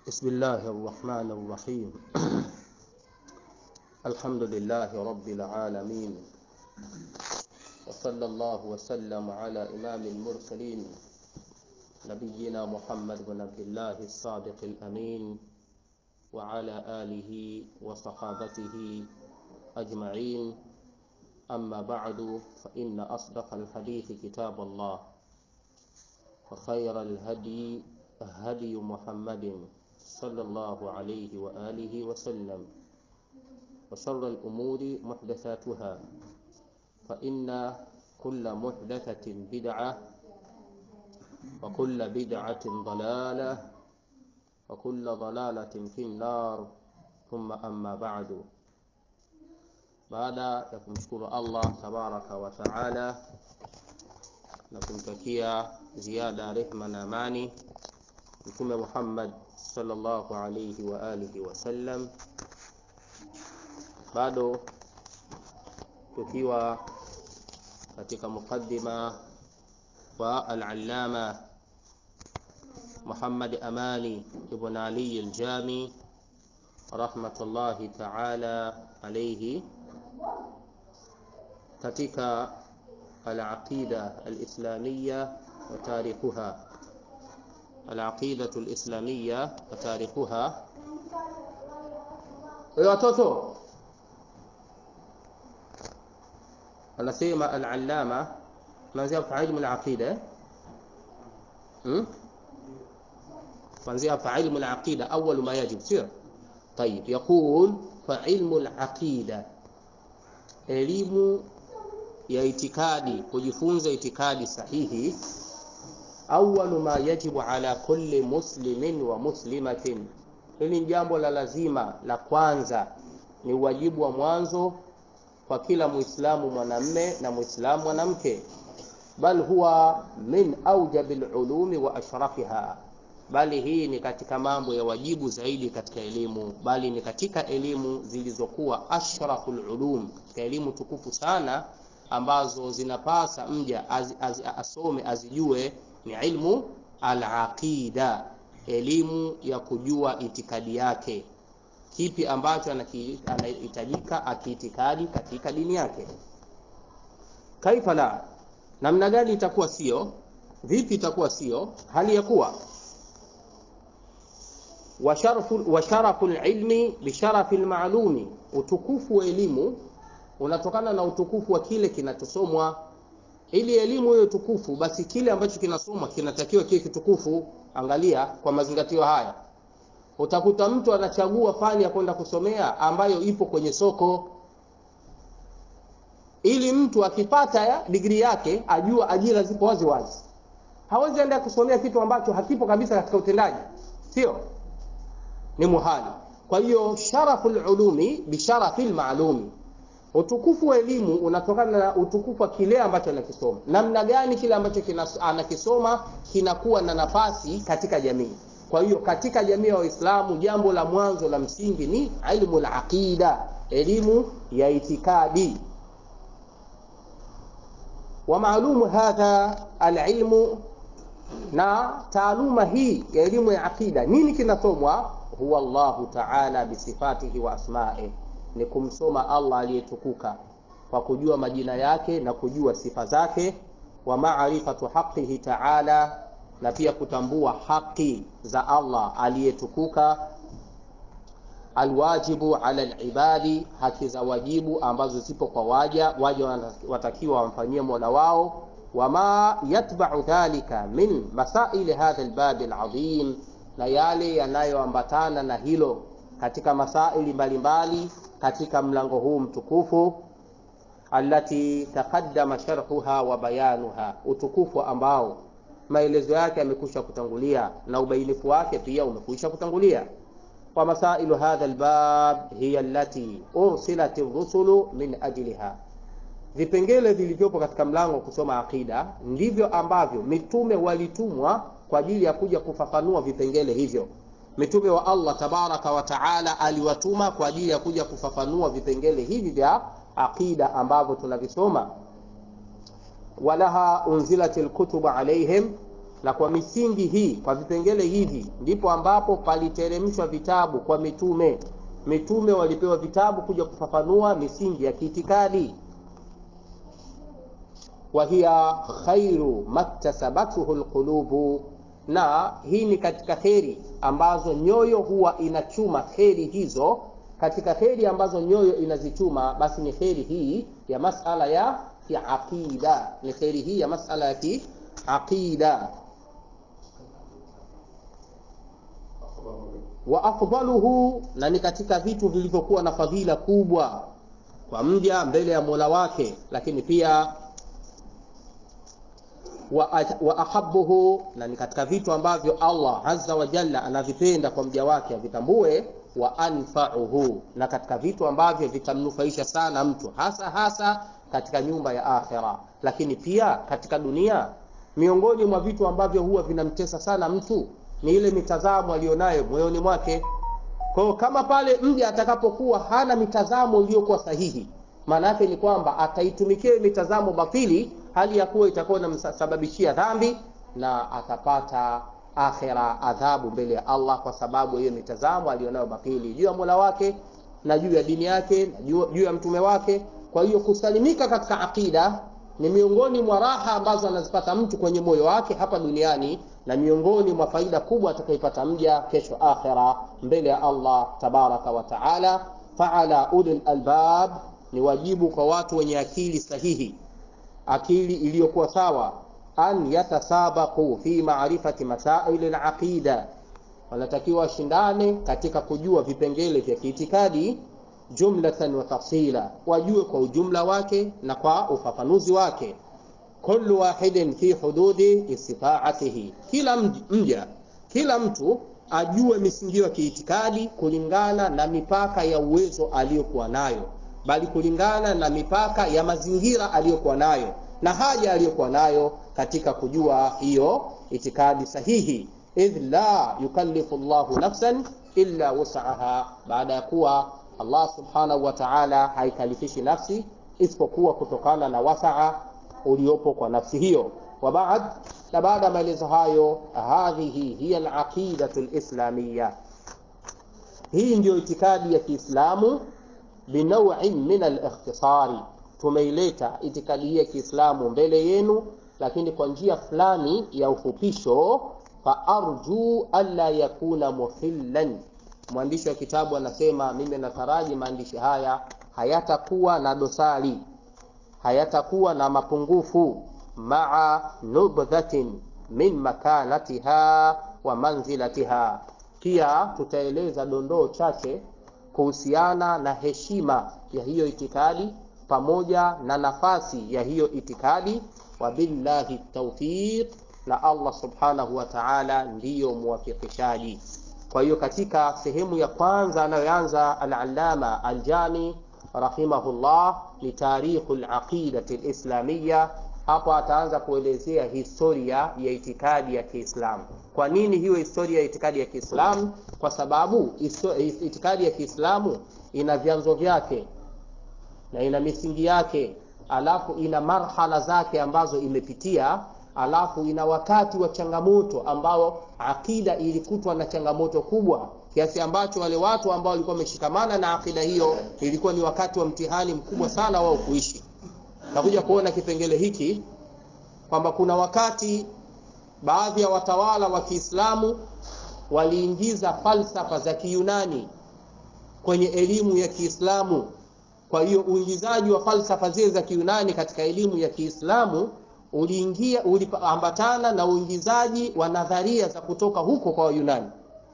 بسم الله الرحمن الرحيم الحمد لله رب العالمين وصلى الله وسلم على إمام المرسلين نبينا محمد بن عبد الله الصادق الأمين وعلى آله وصحابته أجمعين أما بعد فإن أصدق الحديث كتاب الله وخير الهدي هدي محمد صلى الله عليه وآله وسلم وشر الأمور محدثاتها فإن كل محدثة بدعة وكل بدعة ضلالة وكل ضلالة في النار ثم أما بعد baada ya kumshukuru Allah tabaraka wa taala na kumtakia ziada rehma na amani Mtume Muhammad sallallahu alayhi wa alihi wasallam, bado tukiwa katika mukaddima wa al-allama Muhammad Amani ibn Ali al-Jami rahmatullahi ta'ala alayhi katika al-aqida al-islamiyya wa tarikhuha al-aqidatu al-islamiyya wa tarikhuha. Wewe watoto, anasema al-allama, tunaanzia kwa ilmu al-aqida hmm? kuanzia fa ilmu al-aqida awwal ma yajib, sio? Tayib, yaqul fa ilmu al-aqida elimu ya itikadi, kujifunza itikadi sahihi. Awwalu ma yajibu ala kulli muslimin wa muslimatin, hili ni jambo la lazima la kwanza, ni wajibu wa mwanzo kwa kila muislamu mwanamme na muislamu mwanamke. Bal huwa min aujabil ulumi wa ashrafiha, bali hii ni katika mambo ya wajibu zaidi katika elimu, bali ni katika elimu zilizokuwa ashraful ulum, katika elimu tukufu sana ambazo zinapasa mja az, az, asome azijue, ni ilmu al-aqida, elimu ya kujua itikadi yake, kipi ambacho anahitajika akiitikadi katika dini yake. Kaifa la, namna gani itakuwa sio, vipi itakuwa sio, hali ya kuwa wa sharafu lilmi bisharafi lmaalumi, utukufu wa elimu unatokana na utukufu wa kile kinachosomwa. Ili elimu hiyo tukufu, basi kile ambacho kinasomwa kinatakiwa kiwe kitukufu. Angalia kwa mazingatio haya, utakuta mtu anachagua fani ya kwenda kusomea ambayo ipo kwenye soko, ili mtu akipata ya digrii yake ajua ajira zipo wazi wazi. Hawezi enda kusomea kitu ambacho hakipo kabisa katika utendaji, sio ni muhali. Kwa hiyo sharaful ulumi bisharafil maalumi, utukufu wa elimu unatokana na utukufu wa kile ambacho anakisoma. Namna gani kile ambacho anakisoma kinakuwa na nafasi katika jamii. Kwa hiyo katika jamii ya Waislamu, jambo la mwanzo la msingi ni ilmu al-aqida, elimu ya itikadi. Wa maalumu hadha alilmu, na taaluma hii ya elimu ya aqida, nini kinasomwa huwa Allahu ta'ala bisifatihi wa asma'i, ni kumsoma Allah aliyetukuka kwa kujua majina yake na kujua sifa zake. Wa ma'rifatu haqqihi ta'ala, na pia kutambua haki za Allah aliyetukuka. Alwajibu ala alibadi, haki za wajibu ambazo zipo kwa waja, waja watakiwa wamfanyie mola wao. Wama yatba'u dhalika min masaili hadha albabi alazim na yale yanayoambatana na hilo katika masaili mbalimbali katika mlango huu mtukufu, allati taqaddama sharhuha wa bayanuha, utukufu ambao maelezo yake yamekwisha kutangulia na ubainifu wake pia umekwisha kutangulia. Wa masailu hadha albab hiya allati ursilat ar-rusulu min ajliha, vipengele vilivyopo katika mlango wa kusoma aqida ndivyo ambavyo mitume walitumwa kwa ajili ya kuja kufafanua vipengele hivyo. Mitume wa Allah tabaraka wa taala aliwatuma kwa ajili ya kuja kufafanua vipengele hivi vya aqida ambavyo tunavisoma. Walaha unzilat alkutubu alaihim na kwa misingi hii kwa vipengele hivi ndipo ambapo paliteremshwa vitabu kwa mitume mitume walipewa vitabu kuja kufafanua misingi ya kiitikadi wahiya khairu maktasabathu lqulubu na hii ni katika kheri ambazo nyoyo huwa inachuma kheri hizo katika kheri ambazo nyoyo inazichuma basi ni kheri hii ya masala ya kiaqida ni kheri hii ya masala ya kiaqida wa afdaluhu na ni katika vitu vilivyokuwa na fadhila kubwa kwa mja mbele ya mola wake lakini pia wa, wa ahabuhu na ni katika vitu ambavyo allah azza wa jalla anavipenda kwa mja wake avitambue wa anfauhu na katika vitu ambavyo vitamnufaisha sana mtu hasa hasa katika nyumba ya akhira lakini pia katika dunia miongoni mwa vitu ambavyo huwa vinamtesa sana mtu ni ile mitazamo aliyonayo moyoni mwake kwao kama pale mja atakapokuwa hana mitazamo iliyokuwa sahihi maana yake ni kwamba ataitumikia mitazamo batili hali ya kuwa itakuwa inamsababishia dhambi na atapata akhira adhabu mbele ya allah kwa sababu hiyo mitazamo aliyonayo batili juu ya mola wake na juu ya dini yake na juu, juu ya mtume wake kwa hiyo kusalimika katika aqida ni miongoni mwa raha ambazo anazipata mtu kwenye moyo wake hapa duniani na miongoni mwa faida kubwa atakaipata mja kesho akhira mbele ya allah tabaraka wa taala faala ulil albab ni wajibu kwa watu wenye akili sahihi akili iliyokuwa sawa an yatasabaqu fi maarifati masaili laqida wanatakiwa washindane katika kujua vipengele vya kiitikadi jumlatan wa tafsila wajue kwa ujumla wake na kwa ufafanuzi wake kullu wahidin fi hududi istitaatihi kila mja kila mtu ajue misingio ya kiitikadi kulingana na mipaka ya uwezo aliyokuwa nayo bali kulingana na mipaka ya mazingira aliyokuwa nayo na haja aliyokuwa nayo katika kujua hiyo itikadi sahihi idh la yukallifu llahu nafsan illa wusaha baada ya kuwa allah subhanahu wa taala haikalifishi nafsi isipokuwa kutokana na wasaa uliopo kwa nafsi hiyo wabaad na baada ya maelezo hayo hadhihi hiya alaqidatu lislamiya hii ndiyo itikadi ya kiislamu binauin min alikhtisari tumeileta itikadi hii ya kiislamu mbele yenu lakini kwa njia fulani ya ufupisho faarju alla yakuna muhillan mwandishi wa kitabu anasema mimi nataraji maandishi haya hayatakuwa na dosari hayatakuwa na mapungufu maa nubdhatin min makanatiha wa manzilatiha pia tutaeleza dondoo chache kuhusiana na heshima ya hiyo itikadi pamoja na nafasi ya hiyo itikadi wabillahi taufiq na allah subhanahu wa taala ndiyo muwafikishaji kwa hiyo katika sehemu ya kwanza anayoanza alalama aljami rahimahullah ni tarikhu laqidati lislamiya hapo ataanza kuelezea historia ya itikadi ya kiislamu kwa nini hiyo historia ya itikadi ya kiislamu kwa sababu itikadi ya kiislamu ina vyanzo vyake na ina misingi yake alafu ina marhala zake ambazo imepitia alafu ina wakati wa changamoto ambao akida ilikutwa na changamoto kubwa kiasi ambacho wale watu ambao walikuwa wameshikamana na akida hiyo ilikuwa ni wakati wa mtihani mkubwa sana wao kuishi takuja kuona kipengele hiki kwamba kuna wakati baadhi ya watawala wa kiislamu waliingiza falsafa za kiyunani kwenye elimu ya kiislamu kwa hiyo uingizaji wa falsafa zile za kiyunani katika elimu ya kiislamu uliingia uliambatana na uingizaji wa nadharia za kutoka huko kwa wayunani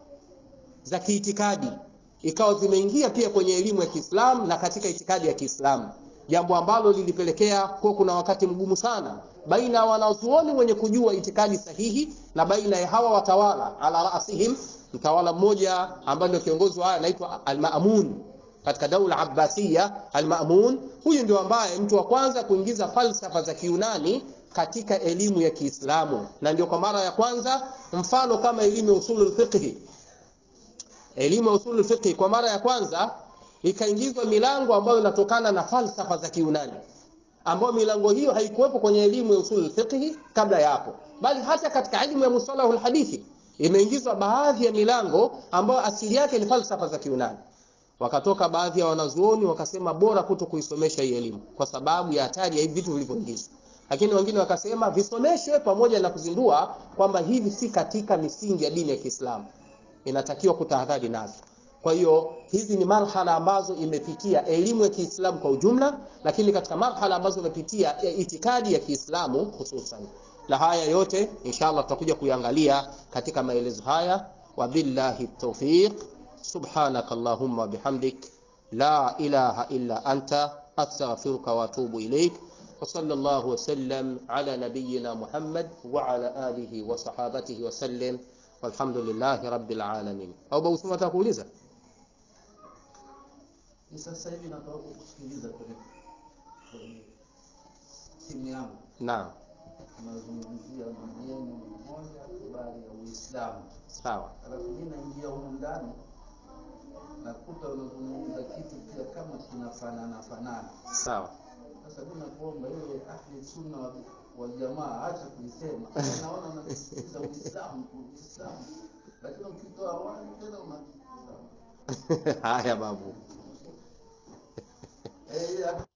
za kiitikadi ikawa zimeingia pia kwenye elimu ya kiislamu na katika itikadi ya kiislamu jambo ambalo lilipelekea kuwa kuna wakati mgumu sana baina ya wanazuoni wenye kujua itikadi sahihi na baina ya hawa watawala ala rasihim mtawala mmoja ambaye ndio kiongozi wa anaitwa al-Ma'mun katika daula Abbasiya al-Ma'mun huyu ndio ambaye mtu wa kwanza kuingiza falsafa za Kiunani katika elimu ya Kiislamu na ndio kwa mara ya kwanza mfano kama elimu ya usulul fiqh elimu ya usulul fiqh kwa mara ya kwanza ikaingizwa milango ambayo inatokana na falsafa za Kiunani ambayo milango hiyo haikuwepo kwenye elimu ya usul fiqh kabla ya hapo bali hata katika elimu ya musalahul hadithi imeingizwa baadhi ya milango ambayo asili yake ni falsafa za Kiunani. Wakatoka baadhi ya wanazuoni wakasema bora kuto kuisomesha hii elimu kwa sababu ya hatari ya hivi vitu vilivyoingizwa, lakini wengine wakasema visomeshwe pamoja na kuzindua kwamba hivi si katika misingi ya dini ya Kiislamu, inatakiwa kutahadhari nazo. Kwa hiyo hizi ni marhala ambazo imepitia elimu ya Kiislamu kwa ujumla, lakini katika marhala ambazo imepitia itikadi ya Kiislamu hususan na haya yote inshallah tutakuja kuyangalia katika maelezo haya wabillahi tawfiq subhanaka allahumma bihamdik la ilaha illa anta astaghfiruka wa atubu ilaik wa sallallahu wasallam ala nabiyyina muhammad wa ala alihi wa sahabatihi wa sallam walhamdulillahi rabbil alamin au bausuma atakuuliza Sasa hivi nataka kusikiliza kwenye kwenye simu yangu naam tunazungumzia maneno moja habari ya Uislamu, sawa alafu mimi naingia humu ndani nakuta unazungumza kitu pia kama kinafanana fanana. sawa Sasa mimi nakuomba ile ahli sunna wa, wa jamaa acha kuisema, naona unasisitiza Uislamu Uislamu, lakini ukitoa wali tena una haya babu eh,